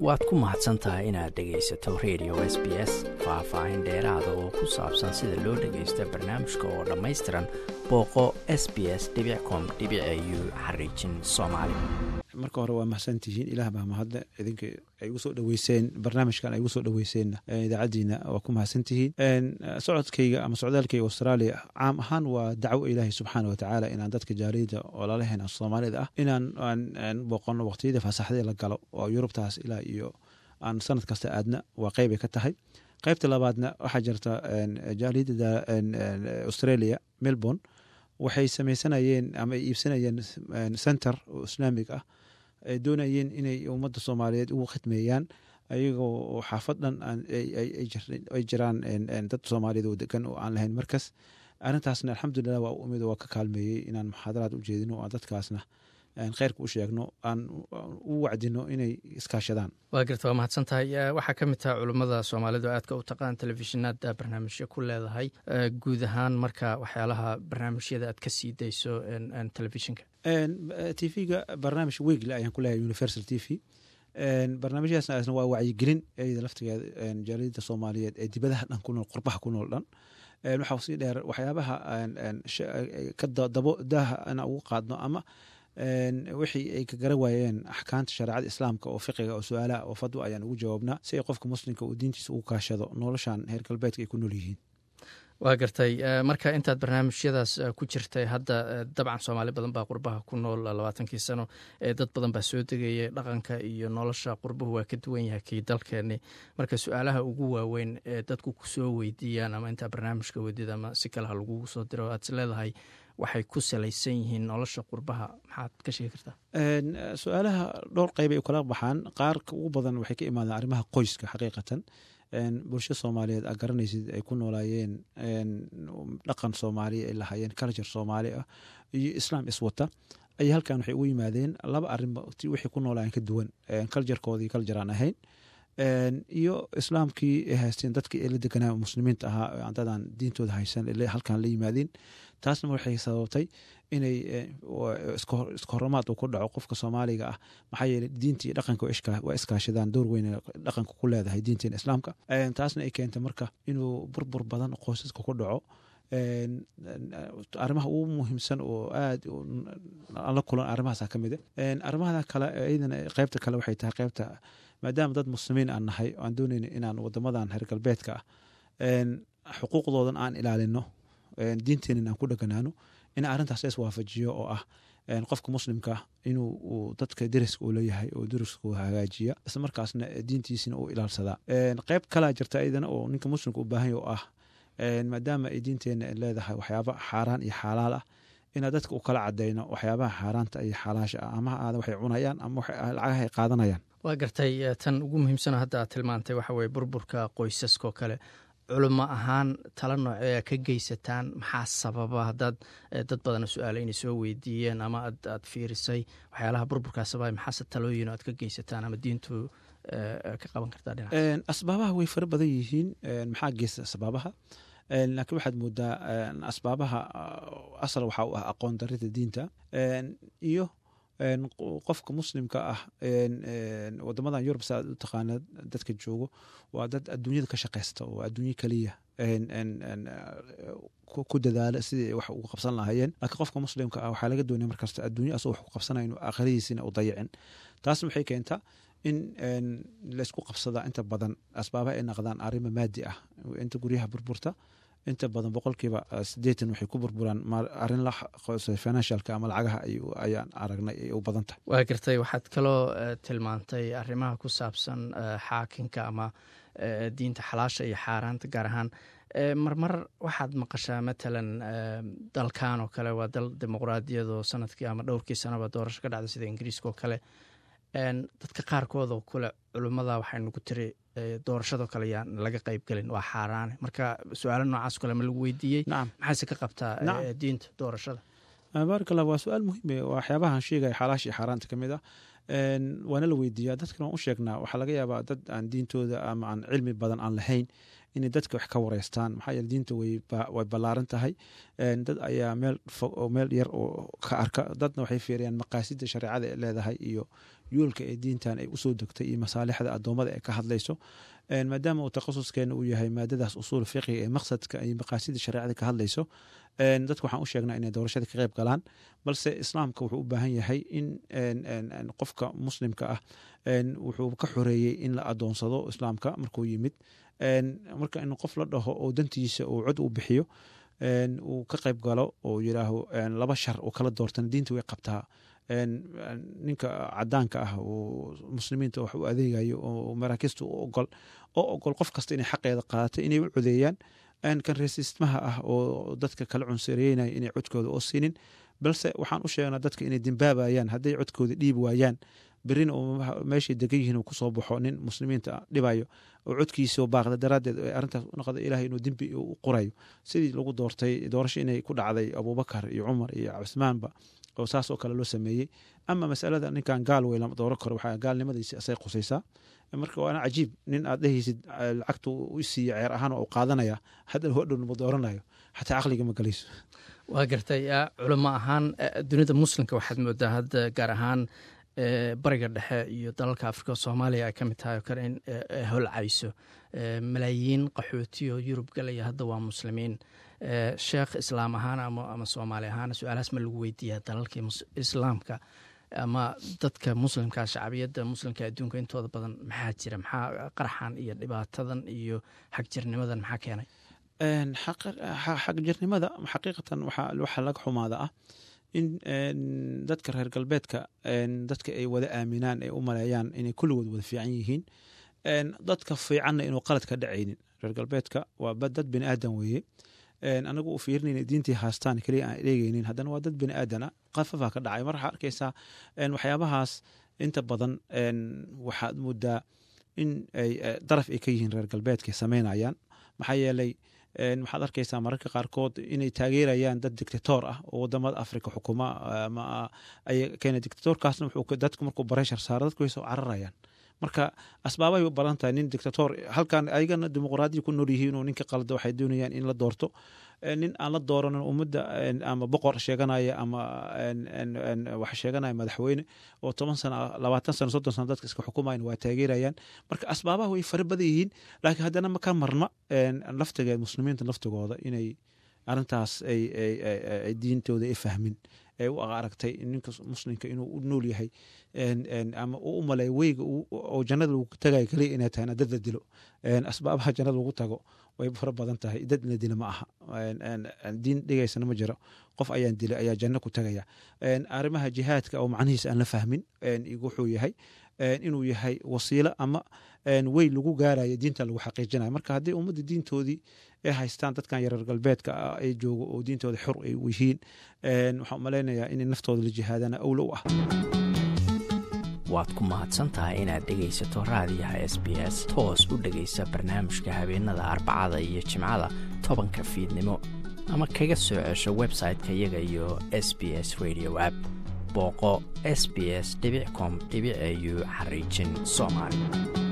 waad ku mahadsan tahay inaad dhegaysato radio s b s faah-faahin dheeraada oo ku saabsan sida loo dhagaysto barnaamijka oo dhammaystiran booqo s b s com u xariijin soomaali marka hore waa mahadsantihiin ilaah baa mahadle idinka ay ugu soo dhaweyseen barnaamijkan ay ugu soo dhaweyseenna idaacaddiina waa ku mahadsantihiin socodkayga ama socdaalkayga australia caam ahaan waa dacwo ilaahay subxaana watacaala inaan dadka jaaliyada oo lalahayn soomaalida ah inaan booqono waqtiyada fasaxdee la galo oo yurubtaas ilaa iyo aan sanad kasta aadna waa qeybbay ka tahay qeybta labaadna waxaa jirta jaaliyada australia melbourne waxay sameysanayeen ama ay iibsanayeen center oo islaamig ah ay doonayeen inay ummadda soomaaliyeed ugu khidmeeyaan ayagoo xaafad dhan ay jiraan dad soomaaliyeed oo degan oo aan lahayn markas arrintaasna alxamdulilah waa u imid waa ka kaalmeeyey inaan muxaadaraad u jeedino oo dadkaasna kheyrka u sheegno aan u wacdino inay iskaashadaan waa garta waa mahadsan tahay waxaa ka mid taha culummada soomaalidu aadka u taqaan telefishinaad barnaamijyo ku leedahay guud ahaan marka waxyaalaha barnaamijyada aad ka sii dayso telefishinka t v-ga barnaamij wegle ayaan ku leeyahay universal t v barnaamijyaasna waa wacyigelin eyada laftigeeda jaaliyada soomaaliyeed ee dibadaha dhan ku nool qurbaha ku nool dhan waxaa sii dheer waxyaabaha kadabo daaha inaan ugu qaadno ama wixii ay ka gara waayeen axkaamta shareecada islaamka oo fiqiga oo su-aalaha oo fadwa ayaan ugu jawaabnaa si ay qofka muslimka uu diintiisa ugu kaashado noloshan heer galbeedka ay ku nool yihiin waa gartay marka intaad barnaamijyadaas ku jirtay hadda dabcan soomaali badan baa qurbaha ku nool labaatankii sano dad badan baa soo degaya dhaqanka iyo nolosha qurbuhu waa ka duwan yahay kii dalkeeni marka su-aalaha ugu waaweyn ee dadku kusoo weydiiyaan ama intaa barnaamijka weydid ama si kale ha lagugu soo diro aad is leedahay waxay ku salaysan yihiin nolosha qurbaha maxaad ka sheegi kartaa su-aalaha dhowr qeyb ay u kala baxaan qaarka ugu badan waxay ka imaadaan arrimaha qoyska xaqiiqatan bulsho soomaaliyeed aa garanaysid ay ku noolaayeen dhaqan soomaaliya ay lahaayeen culture soomaali ah iyo islaam iswata ayaa halkan waxay ugu yimaadeen laba arrinba wixii ku noolaayeen ka duwan culturekoodii culture aan ahayn iyo islaamkii ay haysteen dadkii ay la deganaa muslimiinta ahaa dadaan diintooda haysan halkan la yimaadeen taasna waxay sababtay inay iska horamaad uu ku dhaco qofka soomaaliga ah maxaa yeeley diinta iyo dhaqanka waa iskaashadaan door weyn dhaqanka ku leedahay diinteena islaamka taasna ay keentay marka inuu burbur badan qoysaska ku dhaco arrimaha ugu muhiimsan oo aad la kulan arrimahaasa ka mid arrimahada kale iyadana qeybta kale waxay tahay qeybta maadaama dad muslimiin aan nahay aan doonayna inaan wadamadan reer galbeedka ah xuquuqdoodan aan ilaalino diinteenan aan ku dheganaano in arrintaas is waafajiyo oo ah qofka muslimka inuu dadka deriska uu leeyahay oo deriska uu hagaajiya isla markaasna diintiisina uu ilaalsadaa qeyb kalaa jirta iyadana oo ninka muslimka u baahanya oo ah maadaama ay diinteena leedahay waxyaaba xaaraan iyo xaalaal ah inaa dadka u kala cadeyno waxyaabaha xaaraanta iyo xalaasha ah ama aada waxay cunayaan ama lacagaha ay qaadanayaan waa gartay tan ugu muhiimsano hadda aad tilmaantay waxa weye burburka qoysaskoo kale culimo ahaan tala noocee ka geysataan maxaa sababa haddaad dad badana su-aala inay soo weydiiyeen ama aad fiirisay waxyaalaha burburkaa sababa maxaase talooyin aad ka geysataan ama diintu ka qaban kartaa dhinac asbaabaha way fara badan yihiin maxaa geysta asbaabaha laakiin waxaad moodaa asbaabaha asal waxaa u ah aqoon darida diinta iyo qofka muslimka ah wadamadan yurub sa u taqaana dadka joogo waa dad adduunyada ka shaqeysta oo adduunyo keliya ku dadaala sidii wax ugu qabsan lahaayeen laakiin qofka muslimka ah waxaa laga doonaya markasta adduunya asoo wax ku qabsanaya inuu aakhiradiisina u dayicin taasna waxay keentaa in laysku qabsada inta badan asbaabaha ay naqdaan arrima maadi ah inta guryaha burburta inta badan boqolkiiba sideetan waxay ku burburaan arrin la financialka ama lacagaha ayaan aragnay ay u badan tahay waa gartay waxaad kaloo tilmaantay arrimaha ku saabsan xaakinka ama diinta xalaasha iyo xaaraanta gaar ahaan marmar waxaad maqashaa matalan dalkan oo kale waa dal dimuqraadiyadoo sanadkii ama dhowrkii sanaba doorasho ka dhacda sida ingiriiska oo kale dadka qaarkood oo kule culummada waxaynu ku tiri doorashadoo kale yaan laga qayb gelin waa xaaraane marka su-aalo noocaas kale ma lagu weydiiyey maxayse ka qabtaa diinta doorashada baarakallah waa su-aal muhiime waxyaabahan sheegaya xalaasha iyo xaaraanta ka mid ah waana la weydiiyaa dadkana waan u sheegnaa waxaa laga yaabaa dad aan diintooda ama aan cilmi badan aan lahayn inay dadka wax ka wareystaan maxaa yeele diinta way ballaaran tahay dad ayaa meel fog oo meel yar oo ka arka dadna waxay fiiriyaan maqaasida shareecada ee leedahay iyo yoolka ee diintan ay usoo degtay iyo masaalixda addoommada ay ka hadlayso maadaama uu takhasuskeena uu yahay maadadaas usuul fiqiga ee maqsadka iyo maqaasida shareecada ka hadlayso dadka waxaan u sheegnaa inay doorashada ka qayb galaan balse islaamka wuxuu u baahan yahay in qofka muslimka ah wuxuu ka xoreeyey in la adoonsado islaamka markuu yimid marka in qof la dhaho oo dantiisa uu cod u bixiyo uu ka qayb galo oo yiraaho laba shar uu kala doortana diinta way qabtaa ninka cadaanka ah oo muslimiinta wax u adeegayo oo maraakiista u ogol oo ogol qof kasta inay xaqeeda qaadato inay u codeeyaan kan reesistmaha ah oo dadka kala cunsareynaya inay codkooda oo siinin balse waxaan u sheegnaa dadka inay dembaabayaan hadday codkooda dhiibi waayaan berina meeshay degan yihiin uu kusoo baxo nin muslimiinta dhibayo oo codkiisao baaqda daraaddeed arrintaas u noqda ilahay inuu dembi u qorayo sidii lagu doortay doorasho inay ku dhacday abubakar iyo cumar iyo cusmaanba oo saas oo kale loo sameeyey ama masalada ninkan gaal wey lama dooro karo waxaa gaalnimadiisi asay qusaysaa marka waana cajiib nin aad dhehaysid lacagta u siiya ceer ahaan oo qaadanaya haddana hodhow ma dooranayo xataa caqliga ma galayso waa gartay culamo ahaan dunida muslimka waxaad moodaa hadda gaar ahaan bariga dhexe iyo dalalka afrika soomaaliya ay ka mid tahay oo kale in holcayso malaayiin qaxootiyo yurub galaya hadda waa muslimiin sheekh islaam ahaan ama soomaali ahaan su-aalahaas ma lagu weydiiya dalalkii islaamka ama dadka muslimka shacbiyadda muslimka adduunka intooda badan maxaa jira maxaa qarxan iyo dhibaatadan iyo xagjirnimadan maxaa keenay xagjirnimada xaqiiqatan waxaa laga xumaada ah in dadka reer galbeedka dadka ay wada aaminaan ay u maleeyaan inay kulligood wada fiican yihiin dadka fiicanna inuu qalad ka dhacaynin reer galbeedka waa dad bini aadan weeye anagu u fiirinayna diintii haastaan keliya aan eegeynin haddana waa dad bini aadana qafafaa ka dhacay mar waxaa arkaysaa waxyaabahaas inta badan waxaad moodaa in ay daraf ay ka yihiin reer galbeedka samaynayaan maxaa yeelay waxaad arkaysaa mararka qaarkood inay taageerayaan dad dictator ah oo wadamada africa xukuma keena dictatorkaasna dadku markuu bareshar saaro dadku way soo cararayaan marka asbaabay u badan tahay nin dictator halkan ayagana dimuqraadiya ku nool yihiin oo ninka qalda waxay doonayaan in la doorto nin aan la dooranin ummadda ama boqor sheeganaya ama wax sheeganaya madaxweyne oo toban sano labaatan sano soddon sano dadka iska xukumayan waa taageerayaan marka asbaabaha way fara badan yihiin laakiin haddana ma ka marna laftigeed muslimiinta laftigooda inay arrintaas ay diintooda ay fahmin ay u aragtay ninka muslimka inuu u nool yahay ama uu u maleeyo weyga oo jannada lagu tagayo kaliya inay tahay dad la dilo asbaabaha jannada lagu tago way fara badan tahay dad la dila ma aha diin dhigaysana ma jiro qof ayaan dilay ayaa janno ku tagaya arrimaha jihaadka oo macnihiisa aan la fahmin wuxuu yahay inuu yahay wasiilo ama wey lagu gaarayo diinta lagu xaqiijinayo marka haddii ummadda diintoodii ay haystaan dadkan yareer galbeedka ay joogo oo diintooda xor ay yihiin waxaan umalaynayaa inay naftooda la jihaadana awlo u ah waad ku mahadsantahay inaad dhegaysato raadiyaha s b s toos u dhegaysa barnaamijka habeenada arbacada iyo jimcada tobanka fiidnimo ama kaga soo cesho website-ka iyaga iyo s b s radio app booqo s b s com au xariijin soomaali